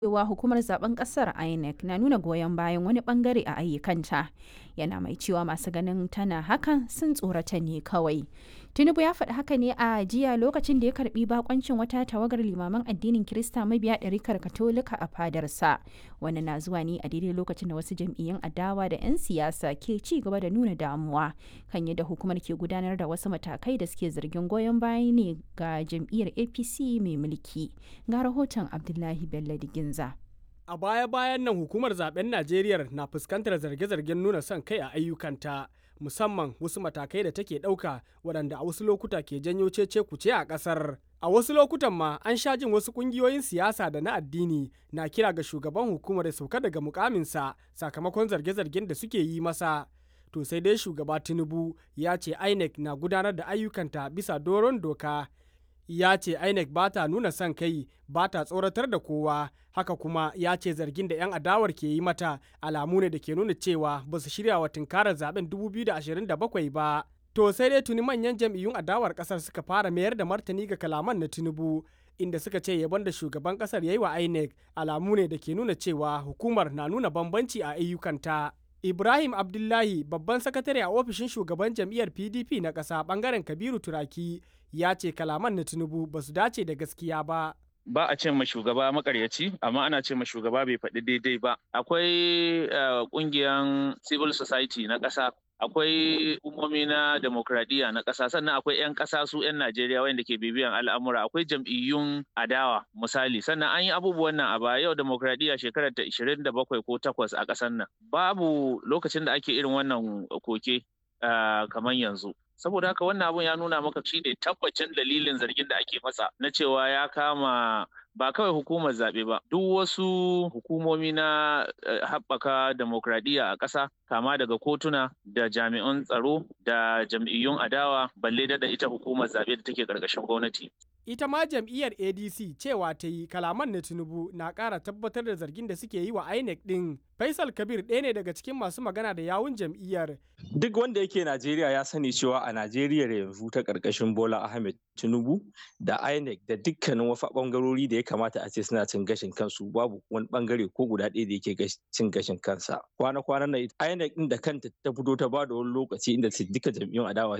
cewa hukumar zaben kasar INEC na nuna goyon bayan wani bangare a ayyukanta yana mai cewa masu ganin tana hakan sun tsorata ne kawai tinubu ya faɗi haka ne a jiya lokacin da ya karbi bakoncin wata tawagar limaman addinin kirista mabiya ɗarikar katolika a fadarsa wani na zuwa ne a daidai lokacin da wasu jam'iyyun adawa da 'yan siyasa ke ci gaba da nuna damuwa kan yadda hukumar ke gudanar da wasu matakai da suke zargin goyon baya ne ga jam'iyyar apc mai mulki ga rahoton abdullahi bello diginza A baya-bayan nan hukumar zaben Najeriya na fuskantar zarge-zargen nuna son kai a ayyukanta, musamman wasu matakai da take ɗauka waɗanda a wasu lokuta ke janyo cece kuce a ƙasar. A wasu lokutan ma an sha jin wasu ƙungiyoyin siyasa da na addini na kira ga shugaban hukumar ya sauka daga mukaminsa sakamakon zarge-zargen da suke yi masa. To sai dai shugaba Tinubu ya ce INEC na gudanar da ayyukanta bisa doron doka. ya ce INEC ba ta nuna son kai ba ta tsoratar da kowa haka kuma ya ce zargin da 'yan adawar ke yi mata alamu ne da ke nuna cewa ba su shirya wa tunkarar zaben 2027 ba to sai dai tuni manyan jam'iyyun adawar kasar suka fara mayar da martani ga kalaman na tinubu inda suka ce yabon da shugaban kasar ya yi wa INEC alamu ne da ke nuna cewa hukumar na nuna bambanci a ayyukanta Ibrahim Abdullahi babban sakatare a ofishin shugaban jam'iyyar PDP na ƙasa ɓangaren Kabiru Turaki ya ce kalaman na Tinubu ba su dace da gaskiya ba. Ba a ce ma shugaba makaryaci, amma ana ce ma shugaba bai faɗi daidai ba. Akwai ƙungiyar civil society na ƙasa akwai umomi na demokradiyya na ƙasa sannan akwai 'yan ƙasa su 'yan Najeriya wanda ke bibiyan al'amura akwai jam'iyyun adawa misali sannan an yi abubuwan nan a baya yau demokradiyya shekarar ta 27 ko 8 a ƙasar nan babu lokacin da ake irin wannan koke kamar yanzu saboda haka wannan abun ya nuna maka shi ne tabbacin dalilin zargin da ake masa na cewa ya kama ba kawai hukumar zaɓe ba duk wasu hukumomi na haɓaka demokradiyya a ƙasa kama daga kotuna da jami'an tsaro da jam'iyyun adawa balle da ita hukumar zaɓe da take ƙarƙashin gwamnati ita ma jam'iyyar adc cewa ta yi kalaman na tinubu na ƙara tabbatar da zargin da suke yi wa inec ɗin faisal kabir ɗaya ne daga cikin masu magana da yawun jam'iyyar duk wanda yake najeriya ya sani cewa a najeriya yanzu ta ƙarƙashin bola ahmed tinubu da inec da dukkanin wasu ɓangarori da ya kamata a ce suna cin gashin kansu babu wani ɓangare ko guda ɗaya da yake cin gashin kansa kwana-kwanan nan inec ɗin da kanta ta fito ta ba da wani lokaci inda duka jam'iyyun adawa